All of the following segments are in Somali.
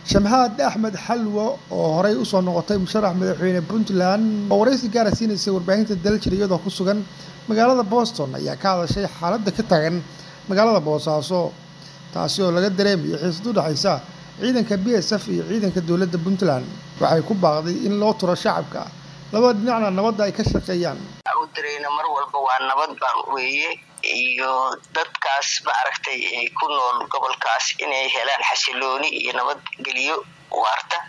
shamxaad axmed xalwo oo horey usoo noqotay musharax madaxweyne puntland oo waraysi gaara siinaysay warbaahinta daljir iyadoo ku sugan magaalada boston ayaa ka hadashay xaaladda ka tagan magaalada boosaaso taasi oo laga dareemayo xiisad u dhexaysa ciidanka b s f iyo ciidanka dowladda puntland waxay ku baaqday in loo turo shacabka labada dhinacna nabadda ay ka shaqeeyaan dareyna mar walba waa nabad baan weeye iyo dadkaas maaragtay ku nool gobolkaas inay helaan xasilooni iyo nabadgelyo waarta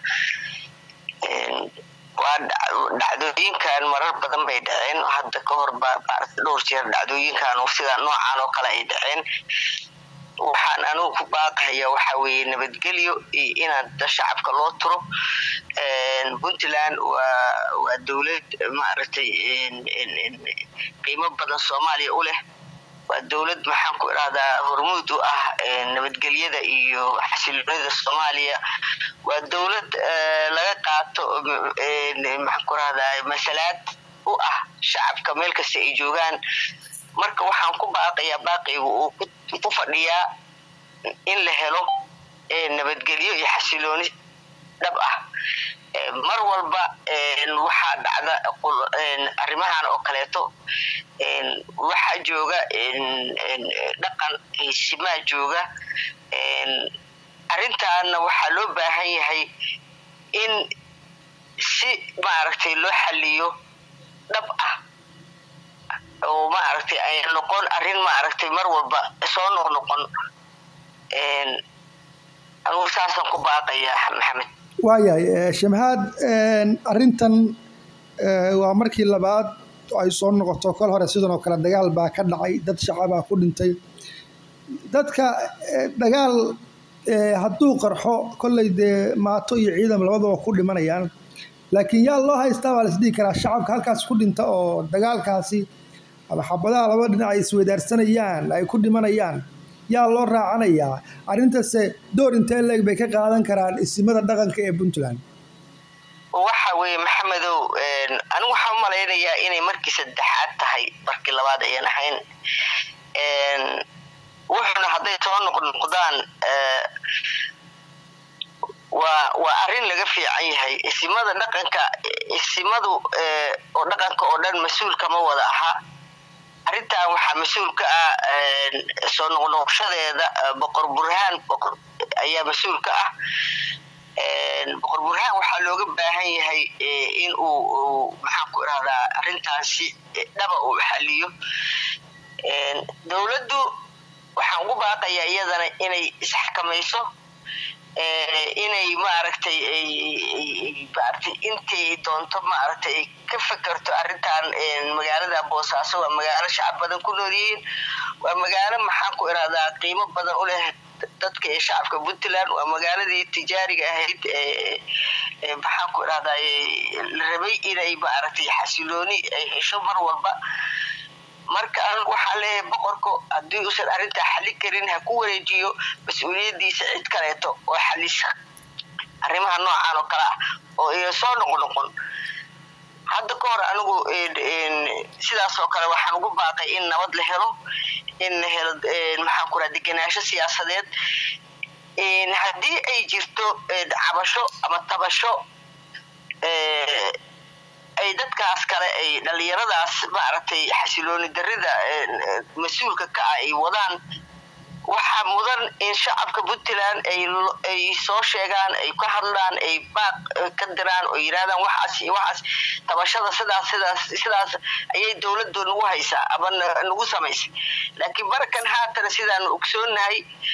waa dhacdooyinkan marar badan bay dhaceen hadda ka hor ba maarata dhowr jeer dhacdooyinkan sidaa noocaan oo kale ay dhaceen waxaan anugu ku baaqahaya waxa weeye nabadgelyo iyo inaad shacabka loo turo puntland waa waa dowlad maaragtay qiimo badan soomaaliya u leh waa dowlad maxaan ku idhahdaa hormuud u ah nabadgelyada iyo xasiloonida soomaaliya waa dowlad laga qaato maxaan ku idhahdaa masalaad u ah shacabka meel kasta ay joogaan marka waxaan ku baaqayaa baaqigu uu ku fadhiyaa in la helo nabadgelyo iyo xasilooni dhab ah mar walba waxaa dhacda arrimahan oo kaleeto waxaa jooga dhaqan hesimaa jooga arrintaana waxaa loo baahan yahay in si maaragtay loo xaliyo dhab ah oo maaragtay ay noqon arrin maaragtay mar walba soo noqnoqon anugu saasaan ku baaqayaa maxamed waayahay shamhaad arrintan waa markii labaad ay soo noqoto kol hore sidan oo kale dagaal baa ka dhacay dad shacabaa ku dhintay dadka dagaal hadduu qarxo kolley dee maato iyo ciidan labadaba ku dhimanayaan laakiin yaa loo haystaa baa laisdhihi karaa shacabka halkaas ku dhinta oo dagaalkaasi ama xabadaha laba dhinac ay isweydaarsanayaan ay ku dhimanayaan yaa loo raacanayaa arrintase door intee leeg bay ka qaadan karaan isimada dhaqanka ee puntland waxa weeye maxamedow anigu waxaan u malaynayaa inay markii saddexaad tahay markii labaad ayan ahayn wuxuuna hadday soo noqnoqdaan waa waa arrin laga fiican yahay isimada dhaqanka isimadu oo dhaqanka oo dhan mas-uul kama wada aha arrintan waxaa mas-uul ka ah soo noqnoqshadeeda boqor burhaan boqor ayaa mas-uul ka ah boqor burhaan waxaa looga baahan yahay in uu maxaan ku irahdaa arrintaasi dhaba uu xaliyo dowladdu waxaan ugu baaqayaa iyadana inay isxakamayso inay maaragtay maaragtay intay doonto maaragtay ay ka fekerto arrintan magaalada boosaaso waa magaalo shacab badan ku nool yihiin waa magaalo maxaan ku irahdaa qiimo badan u leh dadka ee shacabka puntland waa magaaladii tijaariga ahayd maxaan ku irahdaa la rabay inay maaragtay xasilooni ay hesho mar walba marka anigu waxaan leeyahay boqorku haddii uusan arrintaa xali karin ha ku wareejiyo mas-uuliyaddiisa cid kaleeto oo xalisa arrimaha noocan oo kale ah oo iya soo noqnoqon hadda ka hor anigu sidaas oo kale waxaan ugu baaqay in nabad la helo in la helo maxaan ku raha degenaansho siyaasadeed haddii ay jirto cabasho ama tabasho ay dadkaas kale ay dhalinyaradaas maaragtay xasilooni darida mas-uulka ka ah ay wadaan waxaa mudan in shacabka puntland ay soo sheegaan ay ka hadlaan ay baaq ka diraan oo yidhahdaan waxaas iyo waxaas tabashada sidaas sidaas sidaas ayay dowladdu nagu haysaa ama nagu samaysay laakiin markan haatana sidaanu ogsoonahay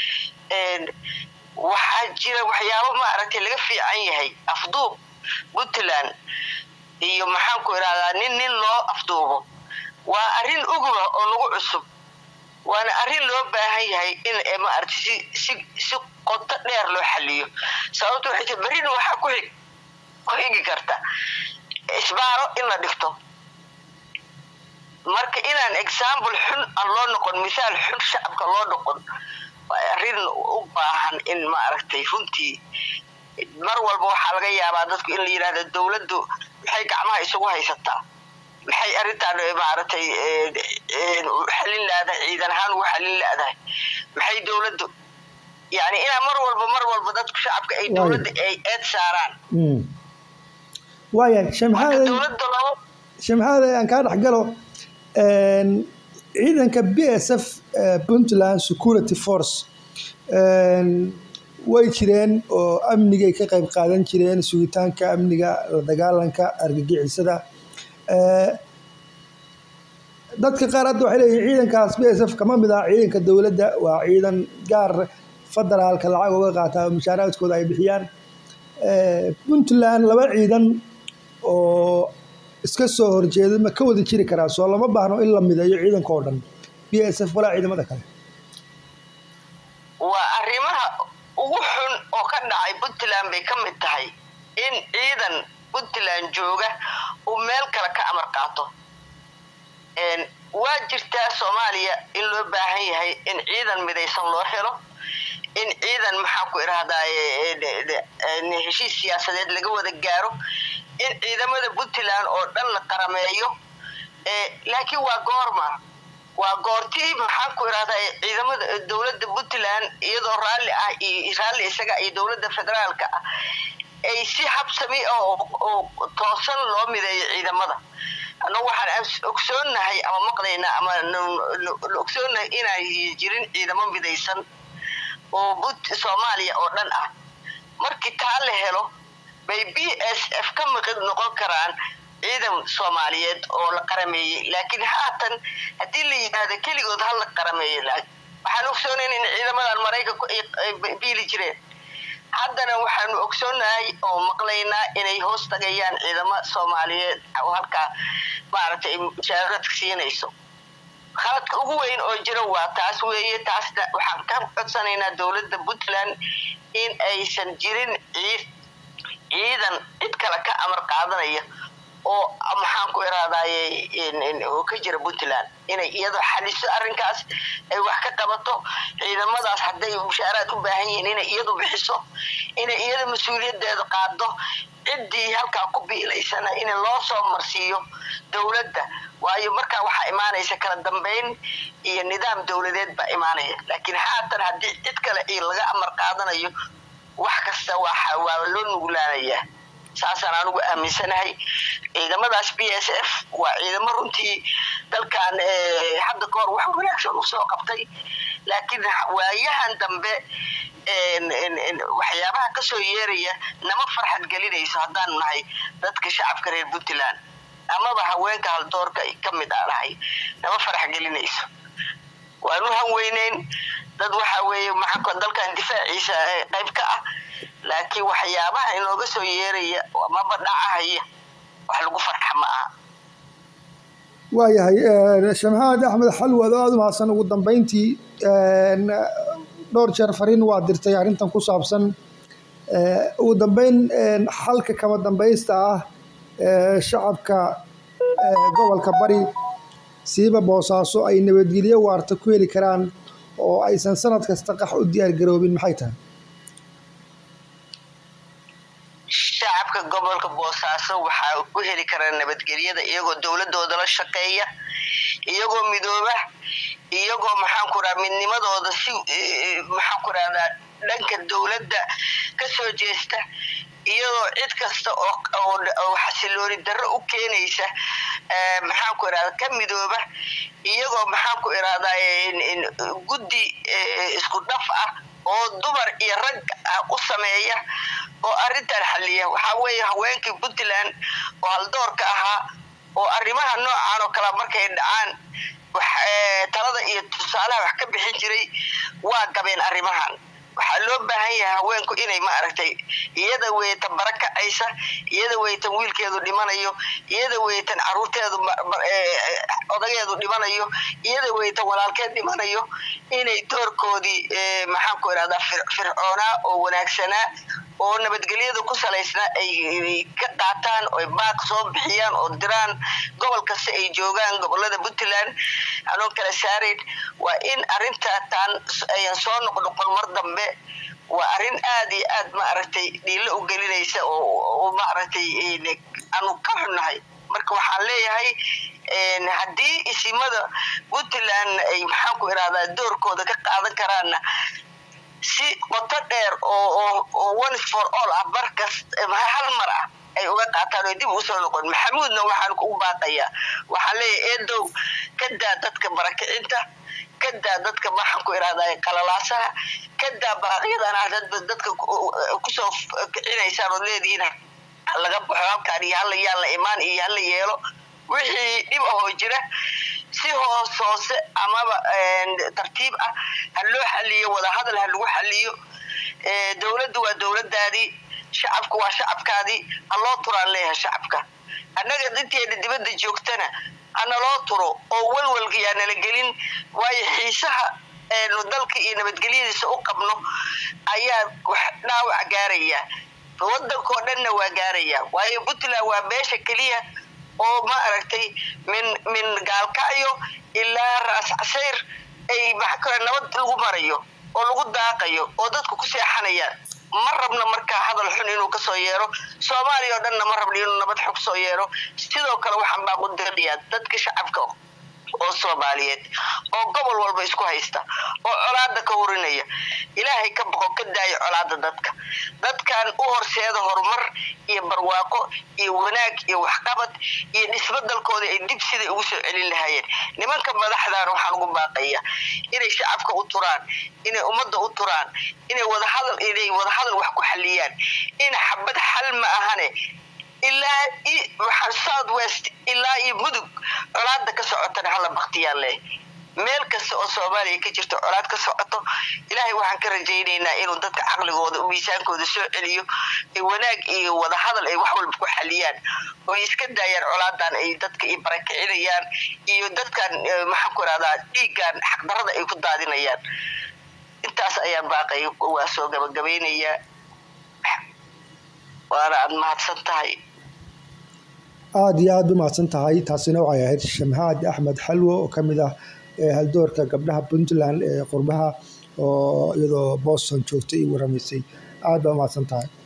waxaa jira waxyaabo maaragtay laga fiican yahay afduub puntland iyo maxaan ku idhahdaa nin nin loo afduubo waa arrin uguba oo nagu cusub waana arrin loo baahan yahay in maaragtay si si si qoto dheer loo xaliyo sababto waxay tii berrina waxaa ku xig ku xigi karta isbaaro in la dhigto marka inaan example xun aan loo noqon mithaal xun shacabka loo noqon waa arrin u baahan in maaragtay runtii mar walba waxaa laga yaabaa dadku in la yidhahdo dowladdu maxay gacmaha isugu haysataa maxay arrintaan maaragtay xalin laadahay ciidan ahaan ugu xalin laadahay maxay dowladdu yani inaa mar walba mar walba dadku shacabka ay dowladda ay eed saaraan waayahay shemxaade dowladda laba shemxaade aan kaa dhex galo ciidanka b s f puntland security force way jireen oo amnigay ka qayb qaadan jireen sugitaanka amniga la dagaalanka argagixisada dadka qaar hadda waxay leeyihin ciidankaas b s f kama mid ah ciidanka dowladda waa ciidan gaar federaalka lacag uga qaataa oo mushaaraadkooda ay bixiyaan puntland laba ciidan oo iska soo horjeeda ma ka wada jiri karaa soo lama baahno in la mideeyo ciidanka oo dhan b s f walaa ciidamada kale waa arrimaha ugu xun oo ka dhacay puntland bay ka mid tahay in ciidan puntland jooga uu meel kale ka amar qaato waa jirtaa soomaaliya in loo baahan yahay in ciidan midaysan loo helo in ciidan maxaa ku irahdaye heshiis siyaasadeed laga wada gaaro in ciidamada puntland oo dhan la qarameeyo laakiin waa goorma waa goortii maxaan ku irahdaa ciidamada dowladda puntland iyadoo raalli ah raalli isaga iyo dowladda federaalka ah ay si habsami oo toosan loo mideeyo ciidamada annagu waxaan ogsoonnahay ama maqlaynaa ama ogsoonnahay inaan jirin ciidamo midaysan oo soomaaliya oo dhan ah markii taa la helo bay b s f ka maqid noqon karaan ciidan soomaaliyeed oo la qarameeyey laakiin haatan haddii la yidhaahdo keligood ha la qarameeyey waxaan ogsoonayn in ciidamadan maraykanku ay biili jireen haddana waxaanu ogsoonahay oo maqlaynaa inay hoos tagayaan ciidamo soomaaliyeed oo halkaa maaragtay mushaaraadka siinayso khaladka ugu weyn oo jira waa taas weeye taasna waxaan ka codsanaynaa dowladda puntland in aysan jirin ciid ciidan cid kale ka amar qaadanaya oo maxaan ku iraadaye oo ka jira puntland inay iyado xaliso arrinkaas ay wax ka qabato ciidamadaas hadday mushaaraad u baahan yihiin inay iyadu bixiso inay iyada mas-uuliyadeeda qaado ciddii halkaa ku biilaysana in loo soo marsiiyo dowladda waayo markaa waxaa imaanaysa kala dambeyn iyo nidaam dowladeed baa imaanaya laakiin haatan haddii cid kale i laga amar qaadanayo wax kasta waa loo nuglaanayaa saasaan anugu aaminsanahay ciidamadaas b s f waa ciidamo runtii dalkan hadda ka hor wax wanaagsan usoo qabtay laakiin waayahan dambe waxyaabaha kasoo yeeraya nama farxad gelinayso haddaan nahay dadka shacabka reer puntland amaba haweenka haldoorka ka mid a nahay nama farax gelinayso waanu hanweyneyn dad waxa weeye maxaa dalkan difaaciisa qayb ka ah laakiin waxyaabaha inooga soo yeeraya amaba dhacahaya wax lagu farxa ma aha waayahay shamxaad axmed xalwad oo aada u mahadsan ugu dambeyntii dhowr jeer fariin waa dirtay arrintan ku saabsan ugu dambeyn xalka kama dambaysta ah shacabka gobolka bari siiba boosaaso ay nabadgelyo waarta ku heli karaan oo aysan sanad kasta qax u diyaar garoobin maxay tahay shacabka gobolka boosaaso waxaa u heli karaa nabadgelyada iyagoo dowladooda la shaqeeya iyagoo midooba iyagoo maxaan ku raha midnimadooda si maxaan ku rahdaa dhanka dowladda ka soo jeesta iyadoo cid kasta oo xasilooni darro u keenaysa maxaan ku irahda ka midooba iyagoo maxaan ku irahdaa guddi isku dhaf ah oo dumar iyo rag ah u sameeya oo arrintan xaliya waxaa weeye haweenkii puntland oo haldoorka ahaa oo arrimaha noocan oo kale markay dhacaan talada iyo tusaalaha wax ka bixin jiray waa gabeen arrimahan waxaa loo baahan yahay haweenku inay maaragtay iyada weytan bara kacaysa iyada weytan wiilkeedu dhimanayo iyada weytan caruurteedu odageedu dhimanayo iyada weytan walaalkeed dhimanayo inay doorkoodii maxaan ku irahdaa fircoonaa oo wanaagsanaa oo nabadgelyada ku salaysnaa ay ka qaataan oy baaq soo bixiyaan oo diraan gobol kasta ay joogaan gobolada puntland anoo kala saarayn waa in arrintaatan ayan soo noqnoqon mar dambe waa arrin aad iyo aad maaragtay dhiilo u gelinaysa oo maaragtay aanu ka xunnahay marka waxaan leeyahay haddii isimada puntland ay maxaan ku irahdaa doorkooda ka qaadan karaanna si qoto dheer oo one for all ah markas hal mar ah ay uga qaataan oo dib usoo noqon maxamuudna waxaan kugu baaqayaa waxaan leeyahay eedow ka daa dadka barakicinta ka daa dadka maxaan ku irahdaa qalalaasaha ka daa baaqyadan ah dadka kusoo kicinaysaan ood leedihiin laga baxo halkaan iyo hala yaan la imaan iyo hala yeelo wixii dhib ahoo jira si hoos hoose amaba tartiib ah ha loo xaliyo wadahadal ha lagu xaliyo dowladdu waa dowladaadii shacabku waa shacabkaadii ha loo turaan leeyahay shacabka annaga dinteena dibadda joogtana hana loo turo oo walwalka yaa nala gelin waayo xiisaha eenu dalka iyo nabadgelyadiisa u qabno ayaa dhaawac gaaraya wadankoo dhanna waa gaaraya waayo puntland waa meesha keliya oo ma aragtay min min gaalkacyo ilaa raas casayr ay maxaa nabad lagu marayo oo lagu daaqayo oo dadku ku seexanayaan ma rabna markaa hadal xun inuu kasoo yeero soomaaliya oo dhanna ma rabna inuu nabad xun kasoo yeero sidoo kale waxaan baa qudirayaa dadka shacabka oo soomaaliyeed oo gobol walba isku haysta oo colaada ka hurinaya ilaahay ka boqo ka daayo colaada dadka dadkan u horseeda horumar iyo barwaaqo iyo wanaag iyo waxqabad iyo dhismo dalkooda ay dib siday ugu soo celin lahaayeen nimanka madaxdan waxaan ugu baaqaya inay shacabka u turaan inay ummadda u turaan inay wadahadal inay wadahadal wax ku xaliyaan in xabad xal ma ahane ilaa south west ilaa iyo mudug colaada ka socotana hala baktiyaan leh meel kasta oo soomaaliya ka jirto colaad ka socoto ilaahay waxaan ka rajaynaynaa inuu dadka caqligooda miisaankooda soo celiyo wanaag iyo wadahadal ay wax walba ku xaliyaan oo iska daayaan colaadan ay dadka i barakicinayaan iyo dadkan maxaan ku irahdaa dhiiggan xaqdarada ay ku daadinayaan intaas ayaan baaqay waa soo gabagabaynayaa waana aada mahadsan tahay aada iyo aada u mahadsan tahay taasina waxay ahayd shamhaad axmed xalwo oo ka mid ah haldoorka gabdhaha puntland ee qurbaha oo iyadoo boston joogtay i waramaysay aada baa umahadsan tahay